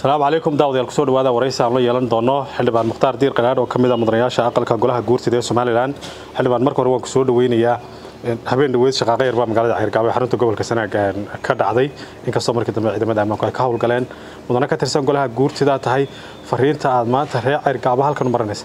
asalaamu calaykum daawadayaal kusoo dhawaada waraysi aan la yeelan doono xildhibaan mukhtaar diir qanaadh oo ka mid a mudanayaasha aqalka golaha guurtida ee somalilan xildhibaan marka hore waan kusoo dhaweynayaa habeen dhaweyd shaqaaqa yar baa magaalada ceergaabo ee xarunta gobolka sanaag ka dhacday inkastoo markii dambe ciidamada ammaanku ay ka howlgaleen mudane ka tirsan golaha guurtida tahay fariinta aad maanta reer ceergaabo halkan u maranaysa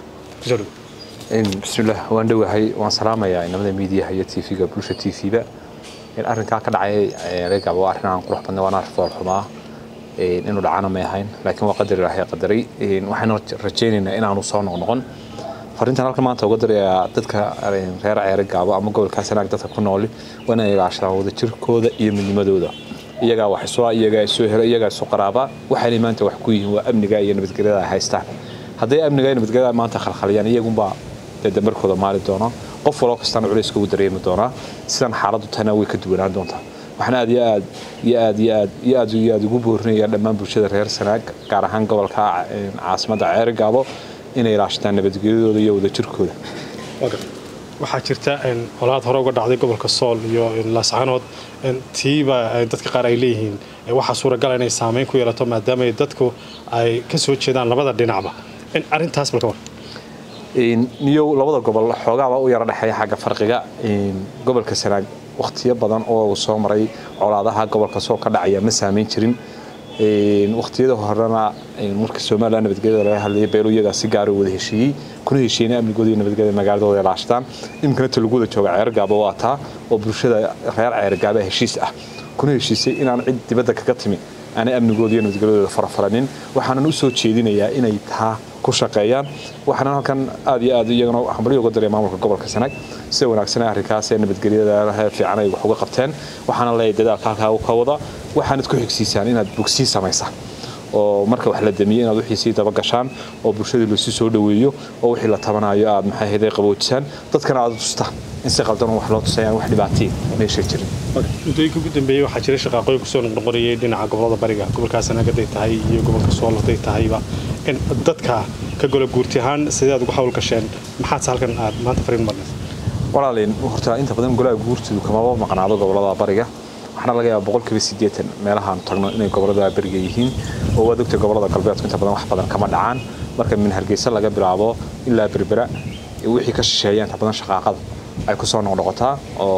bismillaah waan dhowahay waan salaamayaa inamada miidiyaha iyo tv-ga bulsha t v-ba arrinkaa ka dhacay ceergaabo waa arrin aan qurux badnay waana fool xumaa inuu dhacana may ahayn laakiin waa qadar ilaahay qadaray waxaynu rajaynaynaa inaanu soo noqnoqon fariintan halkan maanta uga dirayaa dadka reer ceere gaabo ama gobolka sanaag dadka ku nooli waa inay ilaashadaan wadajirkooda iyo midnimadooda iyagaa wax isu iyagaa isu helo iyagaa isu qaraaba waxaynay maanta wax ku yihiin waa amniga iyo nabadgelyada ay haystaan hadday amniga iyo nabadgelyada maanta khalkhaliyaan iyagunbaa dee damarkooda maali doona qof waloo kastana culayska ugu dareemi doonaa sidan xaaladdu tahna way ka duwanaan doontaa waxaan aad iyo aad iyo aad iyo aad iyo aad iyo aad ugu boorinaya dhammaan bulshada reer sanaag gaar ahaan gobolka caasimadda ceere gaabo inay ilaashadaan nabadgelyadooda iyo wadajirkooda waxaa jirta colaad hore uga dhacday gobolka sool iyo laascanood tiiba dadka qaar ay leeyihiin waxaa suuragala inay saameyn ku yeelato maadaama dadku ay ka soo jeedaan labada dhinacba arintaas balka war niyow labada gobol xoogaaba u yara dhexeeya xagga farqiga gobolka sanaag wakhtiyo badan oo uu soo maray colaadaha gobolka soo ka dhacaya ma saameyn jirin wakhtiyada horena marka somalilan nabadgelyada laga hadlayay beelu iyagaa si gaara wada heshiiyey kuna heshiiyeyna amnigooda iyo nabadgelyada magaaladooda ilaashadaan iminkana talaguda jooga ceergaabo waa taa oo bulshada reer ceergaaba heshiis ah kuna heshiisay inaan cid dibadda kaga timi aanay amnigooda iyo nabadgelyadooda farafaranin waxaanan u soo jeedinayaa inay taa ku shaqeeyaan waxaana halkan aad iyo aad iyagana hambalyo uga daray maamulka gobolka sanaag sida wanaagsan arrinkaas ee nabadgelyada fiican ay wax uga qabteen waxaana leeyahay dadaalka halkaa ka wada waxaanad ku xigsiisaan inaad bogsii samaysaan oo marka wax la damiyo inaad wixii sii daba gashaan oo bulshadii loosi soo dhoweeyo oo wixii la tabanayo aad maxay ahayd qaboojisaan dadkana aad tustaan in si qaldan wax loo tusayaan wax dhibaatiin meesha jirin muddooyinka ugu dambeeyey waxaa jiray shaqaaqooyin kusoo noqnoqonayay dhinaca gobolada bariga gobolka sanaag hadday tahay iyo gobolka sool hadday tahayba dadka ka gola guurti ahaan sideed ugu hawl gasheen maxaadse halkan aad maanta fariin marnaysa walaaliin horta inta badan golaha guurtidu kamaba maqnaado gobolada bariga waxaana laga yaaba boqolkiiba siddeetan meelahaan tagno inay gobolada beriga yihiin oo waad ogtay gobolada galbeedku inta badan wax badan kama dhacaan marka min hargeysa laga bilaabo ilaa berbera wixii ka shisheeya inta badan shaqaaqada ay kusoo noqnoqotaa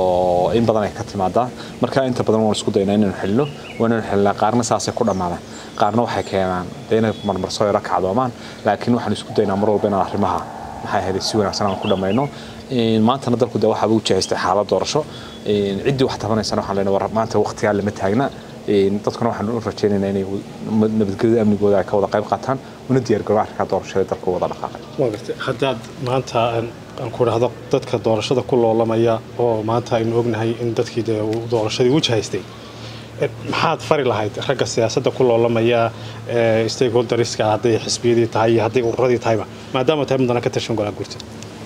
oo in badan ay ka timaadaa marka inta badan waan isku daynaa inaynu xilino waa inaynu xilnaa qaarna saasay ku dhammaadaan qaarna waxay keenaan dee inay marmarsoo yaro kacdoomaan laakiin waxaan isku daynaa mar walba inaan arrimaha maxay ahayd si wanaagsan aan ku dhammayno maantana dalku dee waxaaba u jihaystay xaalad doorasho ciddii wax tabanaysana waxaan leenahay war maanta waqtigaa lama taagna dadkuna waxaan u rajaynaynaa inay nabadgelyada amnigooda ay ka wada qayb qaataan una diyaargaroo arrinkaa doorashada dalka wada dhaqaaqay waa gartay haddaad maanta aan ku dhahdo dadka doorashada ku loolamaya oo maanta aynu ognahay in dadkii dee doorashadii u jihaystay maxaad fari lahayd ragga siyaasadda ku loolamaya stakeholderiska hadday xisbiyadii tahay iyo hadday ururadii tahayba maadaama tahay mudana ka tirsan golaa guurta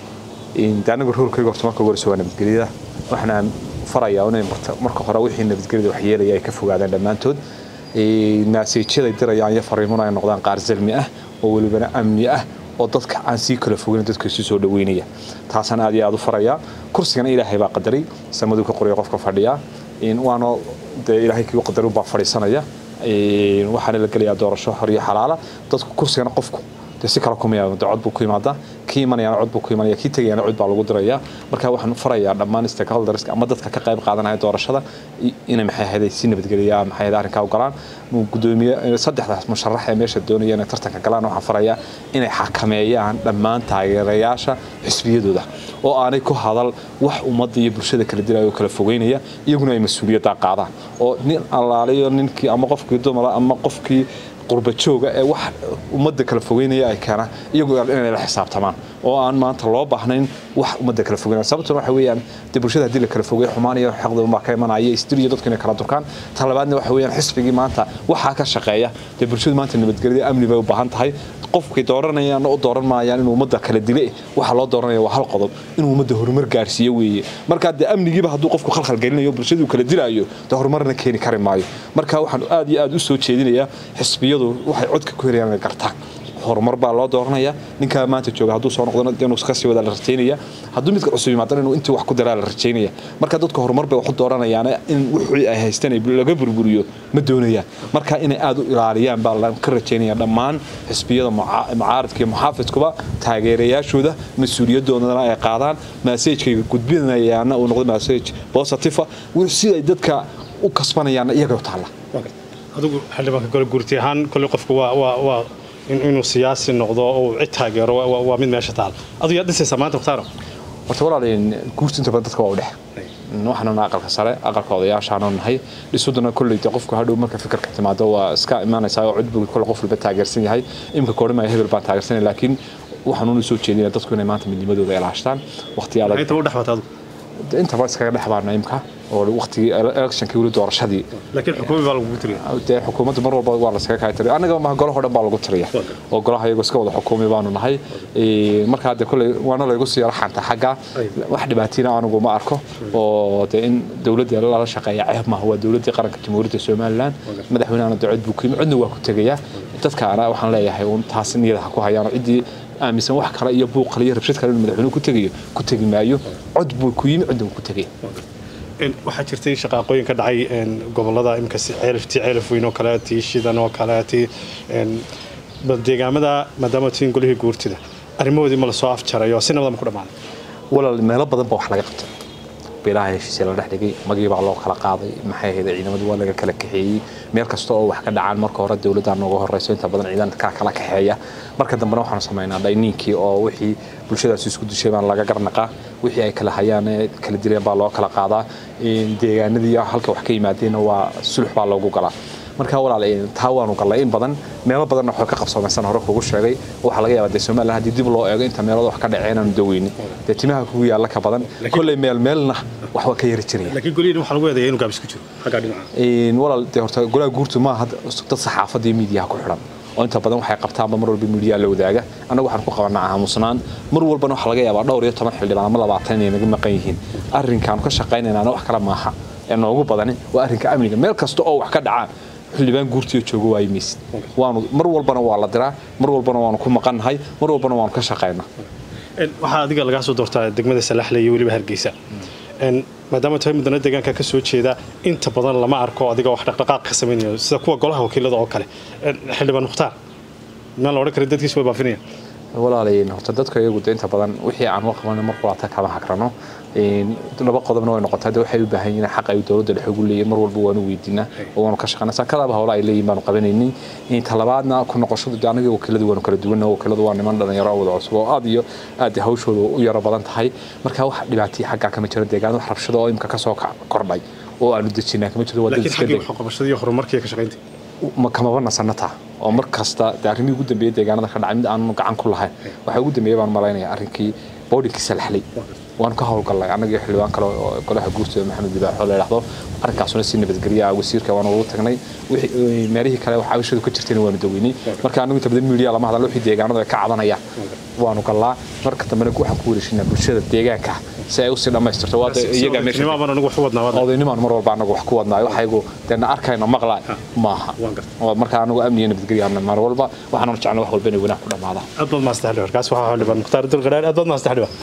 anigu roolkayga horta marka horeysa waa nabadgelyada waxaan farayaa inay marka hore wixii nabadgelyada wax yeelaya ay ka fogaadaan dhammaantood maaseejyaday dirayaan iyo fariimuna ay noqdaan qaar salmi ah oo welibana amni ah oo dadka aan sii kala fogeyn dadka isu soo dhaweynaya taasaan aad iyo aad u farayaa kursigana ilaahay baa qadaray samaduu ka qoraya qofka fadhiya waana dee ilaahay kii u qadaray baa fadhiisanaya waxaana la gelayaa doorasho xor iyo xalaala dadku kursigana qofku dee si kale kuma yimaado cod buu ku imaadaa kii imanayana cod buu ku imanaya kii tegayana cod baa lagu dirayaa marka waxaan farayaa dhammaan stakeholderska ama dadka ka qayb qaadanaya doorashada inay maxay ahayd si nabadgelya maxay ahayd arrinkaa u galaan gudoomiye saddexdaas musharax ee meesha doonaya inay tartanka galaan waxaan farayaa inay xakameeyaan dhammaan taageerayaasha xisbiyadooda oo aanay ku hadal wax ummadda iyo bulshada kala dilaya oo kala fogeynaya iyaguna ay mas-uuliyaddaa qaadaan oo nin allaaliyo ninkii ama qofkii dumara ama qofkii qurbajooga ee wax ummadda kala fogeynaya ay keenaan iyagu inay la xisaabtamaan oo aan maanta loo baahnayn wax ummadda kala fogeynaya sababtuna waxa weeyaan dee bulshada haddii la kala fogeeyo xumaan iyo xaqda baa ka imanaya isdil iyo dadku inay kala durkaan ta labaadna waxa weeyaan xisbigii maanta waxaa ka shaqeeya dee bulshadu maanta nabadgelyada amni bay u baahan tahay qofkay dooranayaan u dooran maayaan inuu ummadda kala dile waxa loo dooranaya waa hal qodob inuu ummadda horumar gaarsiiyo weeye marka dee amnigiiba hadduu qofku khalkhal gelinayo bulshaduu kala dilaayo dee horumarna keeni kari maayo marka waxaan aad iyo aad u soo jeedinayaa xisbiyadu waxay codka ku helayaan inay gartaan horumar baa loo dooranaya ninkaa maanta jooga hadduu soo noqdona inuu kasii wada la rajaynaya hadduu midka cusub yimaadana inuu intii wax ku daraa la rajaynaya marka dadka horumar bay wax u dooranayaan in wixii ay haystaan laga burburiyo ma doonayaan marka inay aada u ilaaliyaan baa la ka rajaynaya dhammaan xisbiyada mucaaradka iyo muxaafidkuba taageerayaashooda mas-uuliyadoodana ay qaadaan maseejkayga gudbinayaana uu noqdo masage positive si ay dadka u kasbanayaana iyaga taalla adigu xildhibaanka gole guurti ahaan kolley qofku waa waa waa inuu siyaasi noqdo oo cid taageero waa mid meesha taal adigu yaa dhisaysaa maanta mukhtaaro horta walaalayn guurta inta badan dadka waa u dhex waxaanana aqalka sare aqalka odayaashaanu nahay dhisuduna kolleyta qofku hadhow marka fikirka timaado waa iska imaanaysaa oo cudbug kolle qof walba taageersan yahay imika koodhamaya hebel baan taageersanay laakiin waxaanuuna soo jeedinaya dadku inay maanta midnimadooda ilaashtaan waqti adag inta u dhexbata adigu intaba iskaga dhex baana imka oo waqtigii electionkii weli doorashadii laakiin xukuumi baa lagugu tiriya dee xukuumadda mar walba waa laskaga kala tiriya annaga ma golaha dhan baa lagu tiriya oo golaha iyagu iska wada xukuumi baanu nahay marka hadde kolley waana laygu sii raxanta xagga wax dhibaatiina anigu ma arko oo dee in dowladda lala shaqeeya ceeb maaha waa dowladdii qaranka jamhuuriyadda somaliland madaxweynehana dee cod buu ku yimi codna waa ku tegaya dadkaana waxaan leeyahay uun taas niyada ha ku hayaan ciddii aaminsan wax kale iyo buuq kale iyo rabshad kale inuu madaxweynuhu ku tegayo ku tegi maayo cod buu ku yimi codna wuu ku tegaya waxaa jirtay shaqaaqooyin ka dhacay gobolada imika ceeliftii ceelif weyn oo kale tii shidan oo kale tii deegaamada maadaama tiin golihii guurtida arrimahoodii ma lasoo afjaray oo si nabada ma ku dhammaaday walaal meelo badan ba wax laga qabtay beelaha heshiisya la dhex dhigay magii baa loo kala qaaday maxay ahayd ciidamadu waa laga kala kaxeeyey meel kasta oo wax ka dhacaan marka hore dowladda nooga horeyso inta badan ciidanka kala kaxeeya marka dambena waxaanu samaynaa dhayniinkii oo wixii bulshadaasi isku dishay baan laga garnaqaa wixii ay kala hayaan ee kala dileen baa loo kala qaadaa deegaanadii halka wax ka yimaadeenna waa sulux baa loogu galaa marka walaal taa waanu gallay in badan meelo badanna waxay ka qabsoomaysan hore kugu sheegay waxaa laga yaabaa dee somaliland haddii dib loo eego inta meelada wax ka dhaceen aanu daweyni dee timaha kugu yaalla ka badan kolley meel meelna wax waa ka yari jiraya laakiin golihiin waxaa lagu eedeeya inuu gaabis ku jiro xaggaa dhinaca walaal dee horta golaha guurtu maaha dad saxaafadda iyo miidiyaha ku xidhan oo inta badan waxay qabtaanba mar walba miidiyaa la wadaaga annagu waxaan ku qabanaa aamusnaan mar walbana waxaa laga yaabaa dhowr iyo toban xildhibaan ama labaatan inay naga maqan yihiin arrinkaanu ka shaqaynaynaana wax kale maaha ee noogu badani waa arrinka amniga meel kasta oo wax ka dhacaan xildhibaan guurtiyo joogo waayo maysid waanu mar walbana waa la diraa mar walbana waanu ku maqannahay mar walbana waanu ka shaqaynaa waxaa adiga lagaa soo doortaa degmada salaxle iyo weliba hargeysa maadaama tahay mudana deegaanka ka soo jeeda inta badan lama arko adiga wax dhaqdhaqaaq ka samaynayo sida kuwa golaha wakiilada oo kale xildhibaan mukhtaar maan la odhan karin dadkiis way baafinayaan walaalayn horta dadka iyagu de inta badan wixii aan u qaban mar qulaata kama hagrano laba qodobna way noqotay de waxay u baahan yihiin xaq ay dowladda dhex ugu leeyihin mar walba waanu weydiinaa oo waanu ka shaqaynaa saakadaaba howla ay leeyihin baanu qabanaynin talabaadna ku noqoshadu de anaga wakiiladu waanu kala duwanna wakiiladu waa niman dhalinyaro wada cusub oo aad iyo aad hawshooda u yaro badan tahay marka wax dhibaataya xaggaa kama jiro deegaanada wax rabshada oo imka kasoo kordhay oo aanu dejinaa kama jiro laakiin xaggii waxqabashada iyo horumarkii ka shaqaynta kamaba nasanataa oo mar kasta de arrimihii ugu dambeeyay deegaanada ka dhacay mid aanu gacan ku lahayn waxaa ugu dambeeyay baan malaynaya arrinkii boodhinkii salaxlay waanu ka howlgallay annagii xildhibaan kale oo golaha guurtooda maxamed dibaaxo la yidhaahdo arrinkaasuna si nabadgelya wasiirka waanu ugu tagnay meelihii kale wax cabashadu ka jirtayna waanu daweynay marka annagu inta badan miidiya lama hadallo wixii deegaanadu ay ka cadanayaan waanu gallaa marka dambena waxaan ku wareejinaa bulshada deegaanka si ay usii dhammaystirto odaynimaan mar walba anagu wax ku wadnaayo waxaygu deena arkayno maqlaa maaha marka anagu amniga nabadgelya mar walba waxaanu jeclaa wax walba inay wanaag ku dhammaadaan aad baad maastaa xildhibaan kaas waxaa xildhibaan mukhtaar dulqadhaar aad baad maastaa xildhibaan